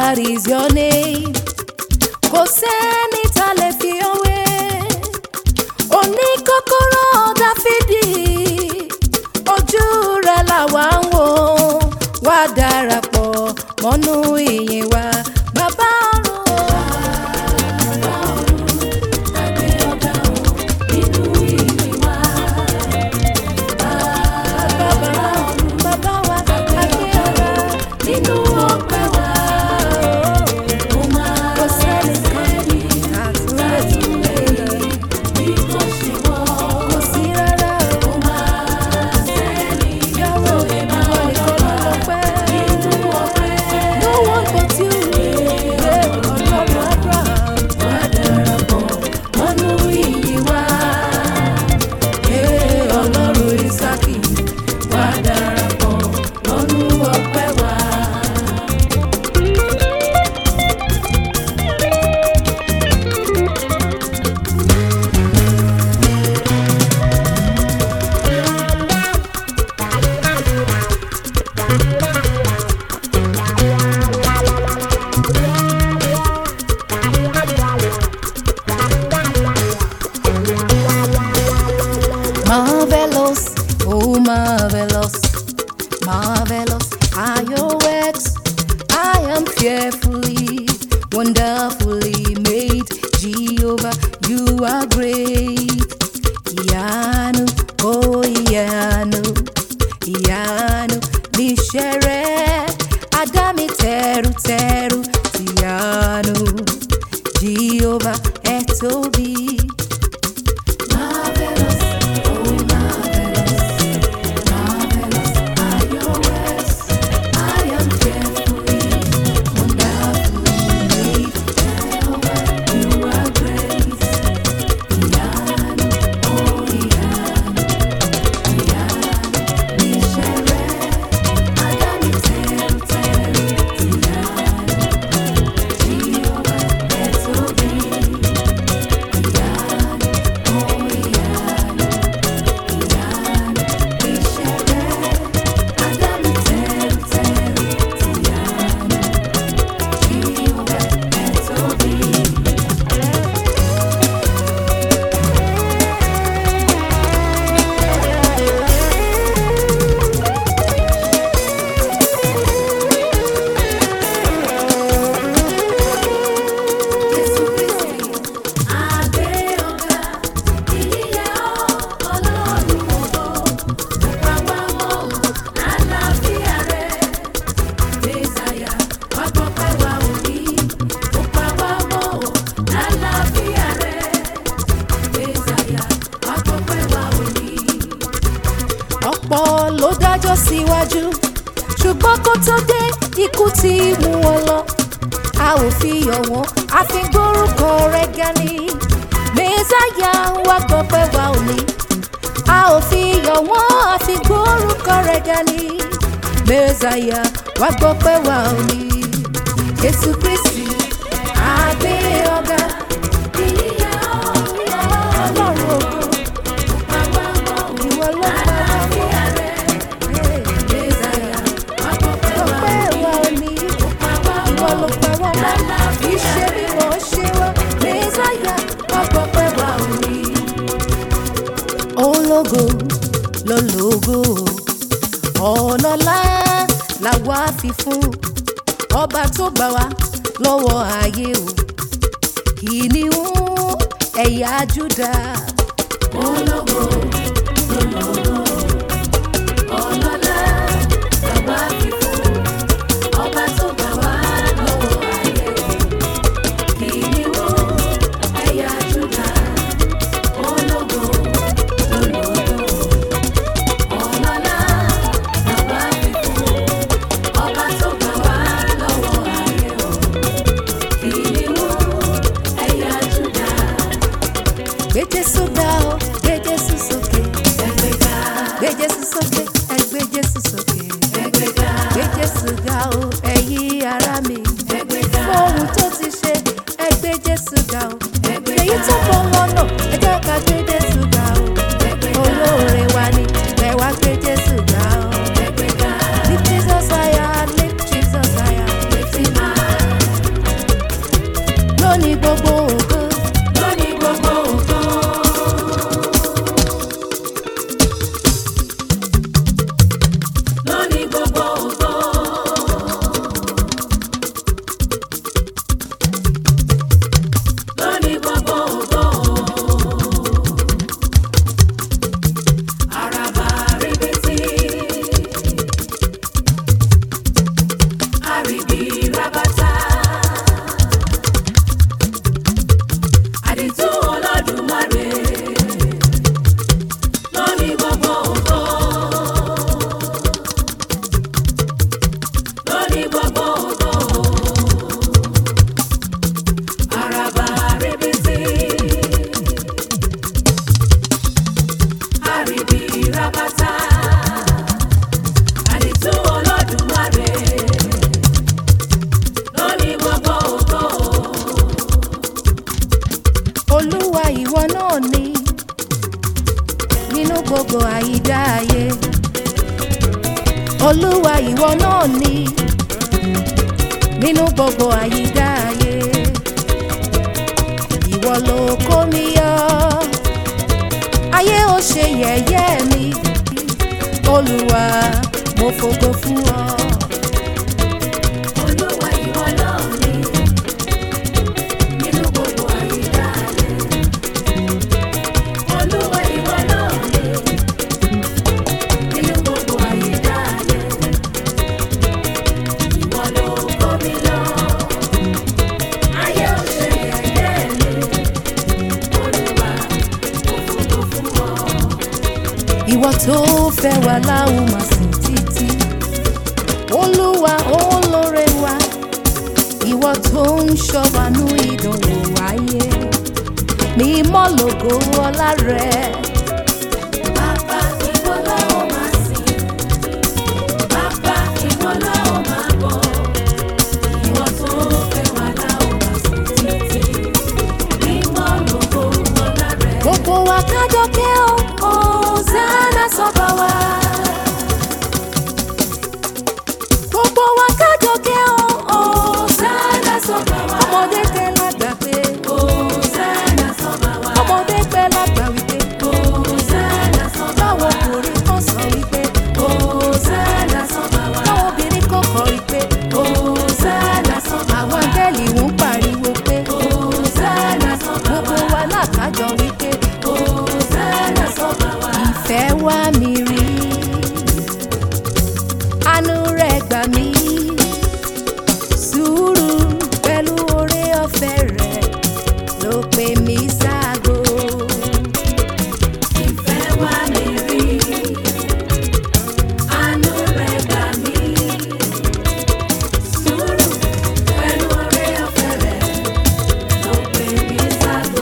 That is your name. Kò sẹ́ni tá lè fi òwe. Oní kọ́kọ́rọ́ Dáfídì. Ojú rẹ̀ làwa ń wò. Wá darapọ̀ mọ́nú ìyìn wa. Bàbá ọ̀run. Bàbá wa agbéra nínú ọpẹ́ wa. Kò sẹ́ni sẹ́ni àtúnlẹ̀ kò sí rárá o. Yàwó ìwọ nìkan ló lọ́pẹ́. No one but you. Yeah, Ọlọ́run Abraham. Wá darapọ̀ mọ́nú ìyìn wa. Yeah, Ọlọ́run Ísákì. Wá darapọ̀ mọ́nú ọpẹ́ wa. Marvelous, oh marvelous, marvelous are your works. I am fearfully, wonderfully made. Jehovah, you are great. Ìyanu, oh ìyanu, ìyanu níṣẹ́ rẹ̀. Adá mi tẹrutẹru tìyanu. Jehovah, ẹ tóbi. Marvelous, oh marvelous, marvelous are your works. I am fearfully, wonderfully made. Jehovah, you are great. Ìyanu, oh ìyanu, ìyanu níṣẹ́ rẹ̀. Adá mi tẹrutẹru tìyanu. Jehovah, ẹ tóbi. Jésù Kristi, àgbé ọ̀gá, ìyíyá Ọlọ́run ògo, ìpamọ́ àlàáfíà rẹ̀. Mẹ́sàyà, wá gbọ́pẹ́ wa òní, ìpamọ́ àlàáfíà rẹ̀. Mẹ́sàyà, wá gbọ́pẹ́ wa òní. Ọ̀pọ̀ ló dájọ́ síwájú, ṣùgbọ́n kó tó dé ikú ti mú wọn lọ a ò fi yọ̀ wọ́n a fi gbórúkọ rẹ̀ ga ni mẹ́sàyà wá gbọ́ pé wa ò ní a ò fi yọ̀ wọ́n a fi gbórúkọ rẹ̀ ga ni mẹ́sàyà wá gbọ́ pé wa ò ní Jésù Kristi àgbé ọ̀gá ìyá Ọlọ́run ògo ìwọ ló pa wá mọ́ mẹ́sàyà wá gbọ́ pé wa ò ní ìwọ ló pa wá mọ́ iṣẹ́ bí wọ́n ṣe wá mẹ́sàyà wá gbọ́ pé wa ò ní. ológo lológo ọlọ́lá làwa fi fún ọba tó gbà wá lọ́wọ́ ayé o kìnìún ẹ̀yà Júdà. ológo lológo ọlọ́lá làwa fi fún ọba tó gbà wá lọ́wọ́ ayé o kìnìún ẹ̀yà Júdà. ológo lológo ọlọ́lá làwa fi fún ọba tó gbà wá lọ́wọ́ ayé o kìnìún ẹ̀yà Júdà. Gbé Jésù ga o, gbé Jésù sókè. Ẹgbẹ́ga. Gbé Jésù sókè, ẹ gbé Jésù sókè. Ẹgbẹ́ga. Gbé Jésù ga o, ẹ̀yin ará mi. Ẹgbẹ́ga. Fún ohun tó ti ṣe, ẹ gbé Jésù ga o. Ẹgbẹ́ga. Èyí tó mọ lọ́nà, ẹ jẹ́ ká gbé Jésù ga o. Ẹgbẹ́ga. Olóore wa ni, ẹ wá gbé Jésù ga o. Ẹgbẹ́ga. Lift Jesus higher, lift Jesus higher. Lift him high. gbogbo àyídáyé olúwa ìwọ náà ni nínú gbogbo àyídáyé ìwọ ló kó mi yọ ayé ò ṣe yẹ̀yẹ́ mi olúwa mo fògo fún ọ. Olúwa ìwọ náà ni nínú gbogbo àyíká ayé. Olúwa ìwọ náà ni nínú gbogbo àyíká ayé. Ìwọ ló kó mi lọ. Ayé ò ṣe yẹ̀yẹ́ mi. Olúwa mo fògo fún ọ. ìwọ tó fẹ́ wà láwùn máa sìn títí olúwa olóore wa ìwọ tó ń ṣọ́wánú ìdánwò wáyé mímọ́ lògo ọlá rẹ Bàbá ìwọ la ó máa sìn. Bàbá ìwọ la ó máa bọ̀. Ìwọ tó fẹ́ wá la ó máa sìn títí. Mímọ́ lógo ọlá rẹ̀. gbogbo wa kájọkẹ́ o Hosanna sọ́ba wa gbogbo wa kájọkẹ́ o Hosanna sọ́ba wa ọmọdé tẹ lágbà pé Hosanna sọ́ba wa. ọmọdé pẹ́ lágbà wípé Hosanna sọ́ba wa. báwọn ọkùnrin kan sọ wípé Hosanna sọ́ba wa. báwọn obìnrin kan kọ wípé Hosanna sọ́ba wa. àwọn angẹ́lì ń pariwo pé Hosanna sọ́ba gbogbo wa. wa lákájọ wípé Hosanna sọ́ba wa. ìfẹ́ wá mi rí àánú rẹ̀ gbà mí sùúrù pẹ̀lú oore ọ̀fẹ́ rẹ̀ ló pè mí ságo. Ìfẹ́ wá mi rí, àánú rẹ̀ gbà mí. Sùúrù pẹ̀lú oore ọ̀fẹ́ rẹ̀ ló pè mí ságo.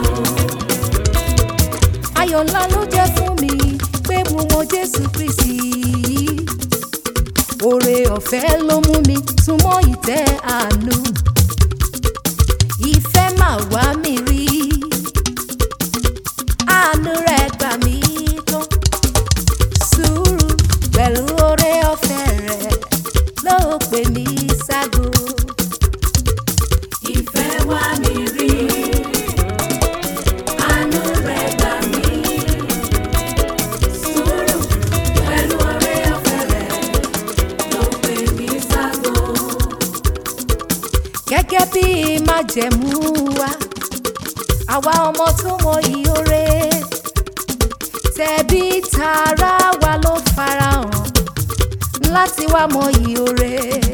ayọ̀ ńlá ló jẹ́ fún mi pé mo mọ jésù kristi oore ọ̀fẹ́ ló mú mi súnmọ́ ìtẹ́ àánú ìfẹ́ mà wá mi rí àánú rẹ̀ gbà mí tán sùúrù pẹ̀lú oore ọ̀fẹ́ rẹ̀ ló pè mí ságo. Ìfẹ́ wá mi rí, àánú rẹ̀ gbà mí. Sùúrù pẹ̀lú oore ọ̀fẹ́ rẹ̀ ló pè mí ságo. gẹ́gẹ́ bí májẹ̀mú wa àwa ọmọ tó mọ ìyóre tẹ̀bí tara wa ló farahàn láti wá mọ ìyóre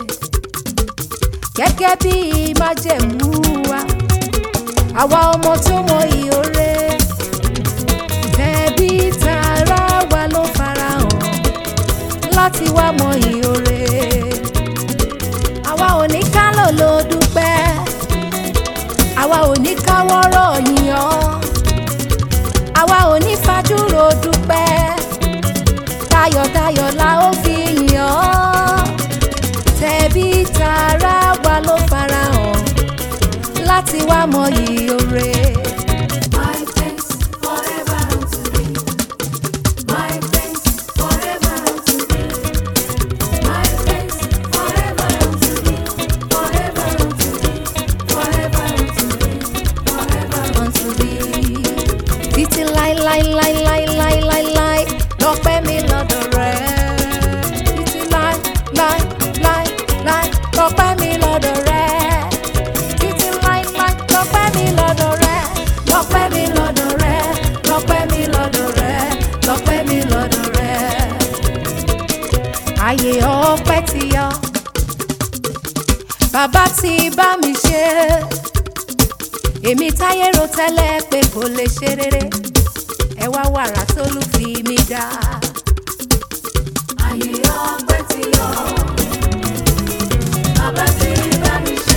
gẹ́gẹ́ bí májẹ̀mú wa àwa ọmọ tó mọ ìyóre tẹ̀bí tara wa ló farahàn láti wá mọ ìyóre àwa ò ní ká lò ló dúpẹ́ àwa ò ní káwọ́rọ̀ yíyan àwa ò ní fajúro dúpẹ́ tayọ̀tayọ̀ la ó fi yàn tẹ̀bí tara wa ló farahàn láti wá mọyì oore. My thanks forever unto thee. My thanks forever unto thee. My thanks forever unto thee. Forever unto thee. Forever unto thee. Forever unto thee. Títí láíláíláíláíláíláí lọ́pẹ́ mi lọ́dọ̀ rẹ̀. Títí láíláíláíláí lọ́pẹ́ mi lọ́dọ̀ rẹ̀. Títí láíláí lọ́pẹ́ mi lọ́dọ̀ rẹ̀. Lọ́pẹ́ mi lọ́dọ̀ rẹ̀. Lọ́pẹ́ mi lọ́dọ̀ rẹ̀. Lọ́pẹ́ mi lọ́dọ̀ rẹ̀. Ayé ọpẹ́ ti yọ. Bàbá ti bá mi ṣe èmi táyé ro tẹ́lẹ̀ pé kò lè ṣe rere ẹ wá wàrà tó lù fi mí dá. Ayé ọpẹ́ ti yọ. Bàbá ti bá mi ṣe.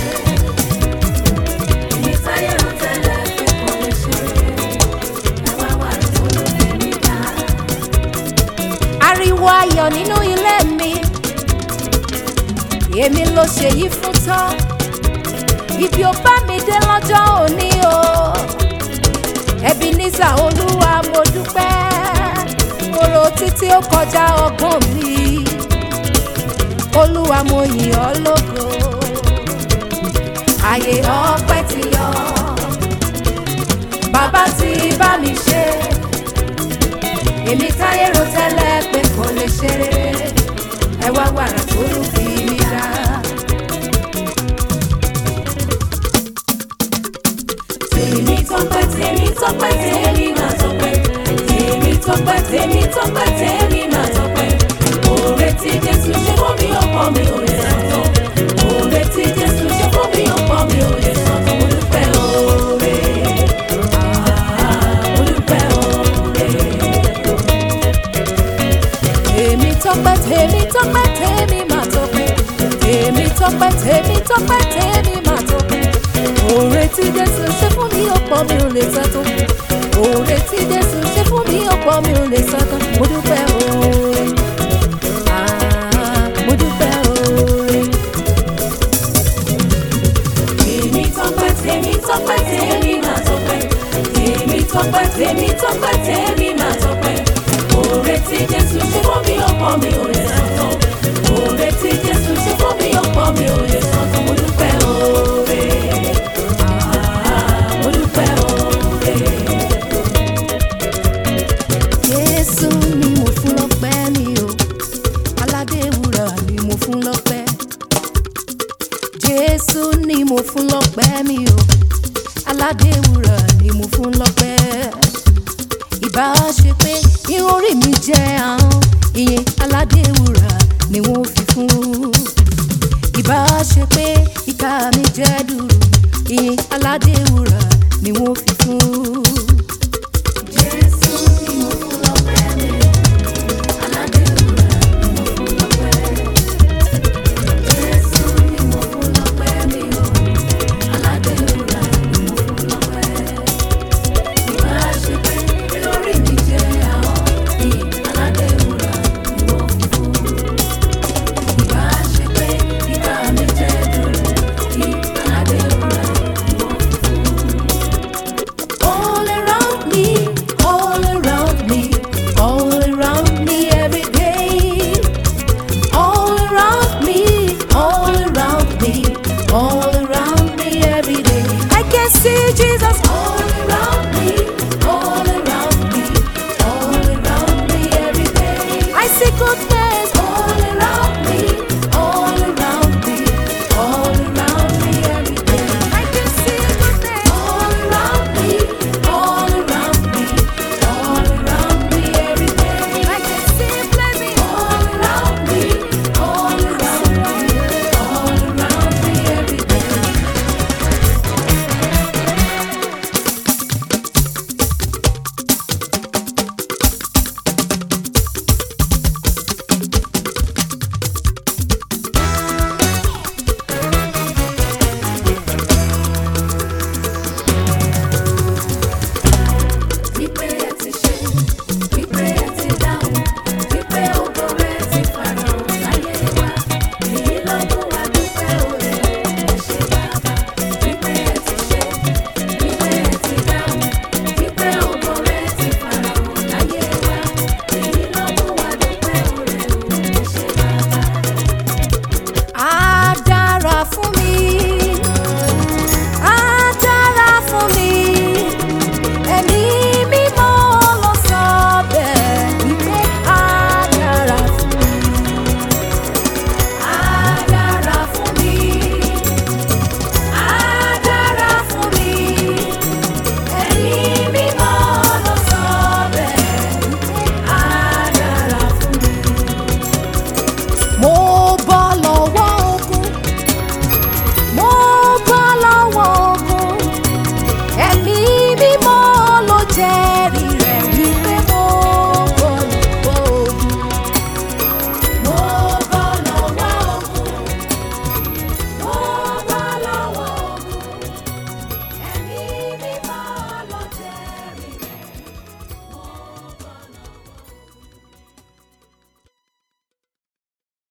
Èmi táyé rò tẹ́lẹ̀ pé kò lè ṣe. Ẹ wá wà tó ló fi mí dá. ariwo ayọ̀ nínú ilé mi èmi ló ṣe yí fún tán ibi ò bá mi dé lọ́jọ́ òní o Ebenezer olúwa mo dúpẹ́ mo lọ títí ó kọjá ọgbọ́n mi olúwa mo yìn ọ́ lógo àyè ọpẹ́ ti yọ bàbá ti bá mi ṣe èmi táyé ro tẹ́lẹ̀ pé kò lè ṣe rere ẹ wá wàrà tó lù fi mi dá. tèmi tọpẹ́ tèmi tọpẹ́ tèmi máa tọpẹ́ tèmi tọpẹ́ tèmi tọpẹ́ tèmi máa tọpẹ́ oore tí jésù ṣe fún mi ọ̀pọ̀ mi ò lè sọ tán oore tí jésù ṣe fún mi ọ̀pọ̀ mi ò lè sọ tán mo dúpẹ́ oore Ah, mo dúpẹ́ oore. tèmi tọpẹ́ tèmi tọpẹ́ tèmi máa tọpẹ́ tèmi tọpẹ́ tèmi tọpẹ́ tèmi máa tọpẹ́ òòrè tí jésù ṣe fún mi ọ̀pọ̀ mi ò lè sọ tán òòrè tí jésù ṣe fún mi ọ̀pọ̀ mi ò lè sọ tán mo dúpẹ́ oore Ah, mo dúpẹ́ oore. tèmi tọpẹ́ tèmi tọpẹ́ tèmi máa tọpẹ́ tèmi tọpẹ́ tèmi tọpẹ́ tèmi máa tọpẹ́ oore tí jésù ṣe fún mi ọ̀pọ̀ mi ò lè sọ tán oore tí jésù ṣe fún mi ọ̀pọ̀ mi ò lè sọ tán mo dúpẹ́ oore Ah, mo dúpẹ́ oore. Jésù ni mo fún lọ́pẹ́ mi o, aládé wúrà ni mo fún lọ́pẹ́. Jésù ni mo fún lọ́pẹ́ mi o, aládé wúrà ni mo fún lọ́pẹ́. Ìbá ṣe pé irun orí mi jẹ́ ahọ́n, ìyẹn aládé wúrà ni wọ́n fi fún. Ìbá ṣe pé ìka mi jẹ́ dùrù, ìyẹn aládé wúrà ni wọ́n fi fún